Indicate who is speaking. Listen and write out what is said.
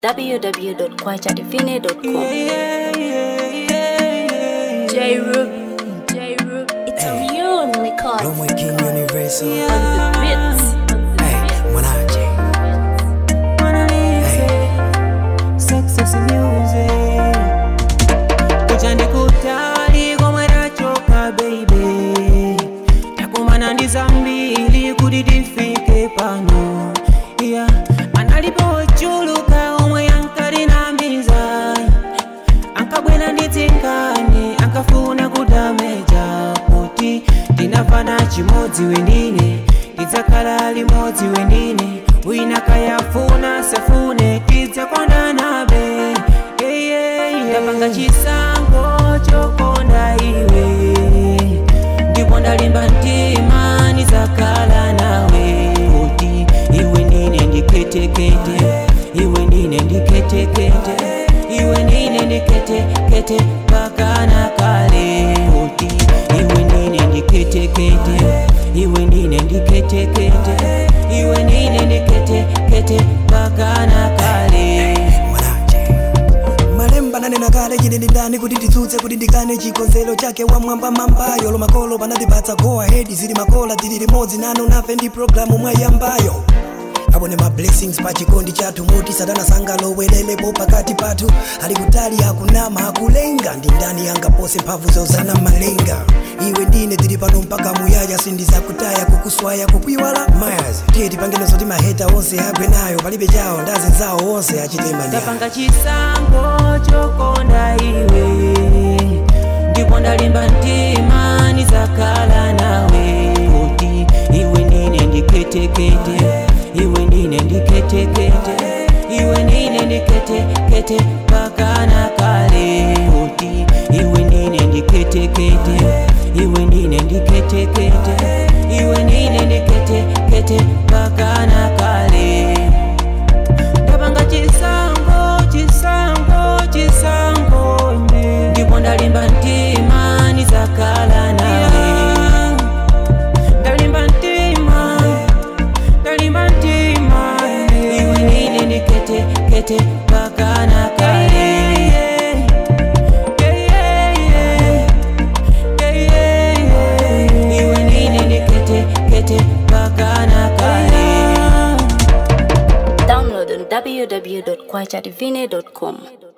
Speaker 1: www.kwachadivine.com.
Speaker 2: J Rub, J Rub, it's a only cause.
Speaker 3: Lo muy King Universal.
Speaker 2: On the beats, on the
Speaker 3: Hey,
Speaker 2: beats.
Speaker 3: Mwanaje. Hey,
Speaker 4: Success music kuja ndikutali komwe tachoka baby takumana ndi zambiri kuti tifike pano iya analipo ochuluka omwe yankalinamiza ankabwera ndi tsinkani ankafuna kudameja kuti tinafana chimodzi wendine tidzakhala limodzi wendine wina kayafuna safune tidzakondanabe ndapanga chisankho chokonda iwe ndipo ndalimba mtima nizakhala nawe kuti iwe ndine ndiketekete iwe ndine ndiketekete iwe ndine ndiketekete pakana kale kuti iwe ndine ndiketekete iwe ndine ndiketekete iwe ndine ndiketekete pakana kale
Speaker 3: Mwanaje. malemba nanena kale chine ndi ndani kuti nditsutse kuti ndikane chikonzero chake wamwamba mambayo lo makolo panatipatsa go ahead zili makola tili limodzi nanu nafe ndi programu mwayambayo abone ma blessings pa chikondi chathu muti satana sangalowelelepo pakati pathu ali kutali akunama akulenga ndi ndani angapose mphamvu zozana malenga iwe ndine tili pano mpaka muyaya sindizakutaya kukuswaya kukuiwala mayas tiye tipangene zoti maheta onse agwe nayo palibe chawo ndazi zawo onse achitemani
Speaker 4: ndapanga chisankho chokonda iwe ndipo ndalimba mtima nizakhala nawe kuti iwe ndine ndiketekete iwe ndine ndiketekete iwe ndine ndiketekete pakana kale kuti iwe ndine ndiketekete iwe ndine ndiketekete iwe ndine ndiketekete pakana kale ndapanga chisango chisango chisango ndipo ndalimba mtima nizakhala nawe ndalimba mtima ndalimba mtima iwe ndine ndiketekete pakana kale iwe ndine ndiketekete pakana kale
Speaker 1: Download on www.kwachadivine.com.